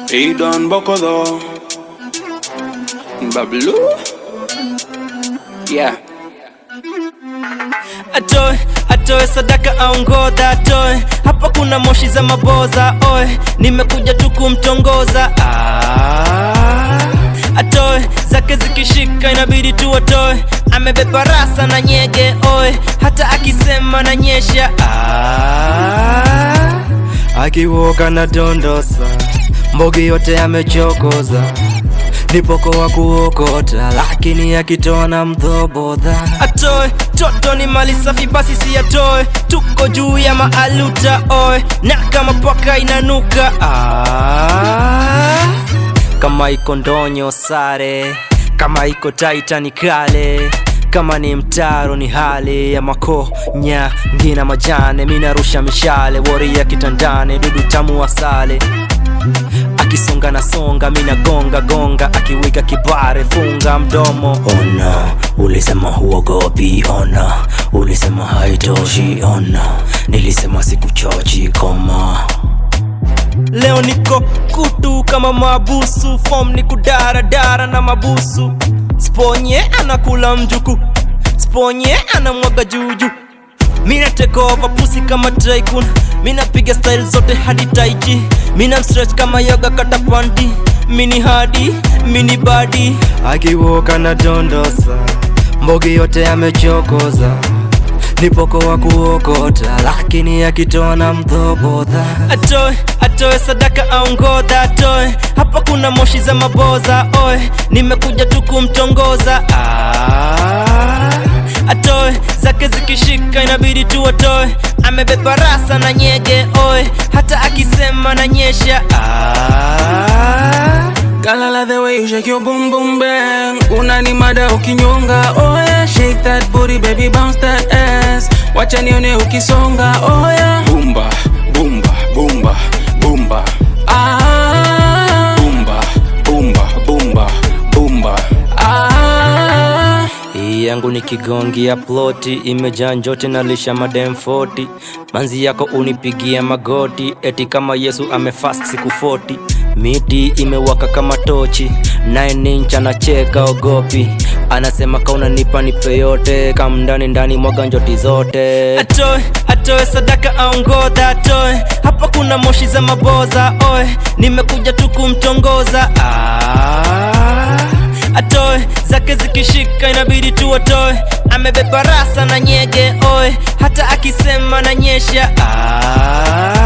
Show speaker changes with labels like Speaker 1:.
Speaker 1: He done Bokodo. Bablu. Yeah.
Speaker 2: atoe atoe sadaka au ngodha atoe hapa kuna moshi za maboza oe nimekuja tu kumtongoza ah, atoe zake zikishika inabidi tu atoe amebeba rasa na nyege oe hata akisema na nyesha ah, akiwoka na dondosa mbogi yote amechokoza nipoko wa kuokota lakini akitoa na mdhobodha atoe toto ni mali safi basi si atoe tuko juu ya maaluta oe na kama paka inanuka ah, kama iko ndonyo sare kama iko taitani kale kama ni mtaro ni hali ya makonya ngina majane minarusha mishale wori ya kitandane dudu tamu wasale akisonga na songa mina gonga gonga akiwika kibare funga mdomo
Speaker 3: Ona, ulisema huogopi, ona, ulisema haitoshi, ona, nilisema sikuchochi, koma.
Speaker 2: leo niko kutu kama mabusu fom ni kudaradara na mabusu sponye anakula mjuku sponye anamwaga juju mina take over pusi kama tycoon mina piga style zote hadi taiji mina stretch kama yoga kata panti mini hadi mini badi akiwoka na dondosa mbogi yote amechokoza nipoko wa kuokota lakini akitoa na mdhobodha atoe atoe sadaka au ngodha atoe hapa kuna moshi za maboza oe nimekuja tu kumtongoza ah, atoe zake zikishika inabidi tu atoe amebeba rasa na nyege oe hata akisema na nyesha ah,
Speaker 1: Girl, I love the way you shake your boom boom bang. Unani mada ukinyonga, oh yeah. Shake that booty, baby, bounce that ass. Wacha nione ukisonga, oh yeah. Bumba, bumba, bumba, bumba. Ah. Bumba, bumba, bumba, bumba. Ah.
Speaker 2: hii yangu ni kigongi ya ploti imejaa njote na lisha madem 40 manzi yako unipigia magoti eti kama yesu amefast siku 40 miti imewaka kama tochi 9 inch anacheka ogopi anasema kaunanipa nipe yote kamndani ndani mwaga njoti zote atoe atoe sadaka au ngodha atoe hapa kuna moshi za maboza oe nimekuja tu kumtongoza ah, atoe zake zikishika inabidi tu atoe amebeba rasa na nyege oe hata akisema na nyesha ah,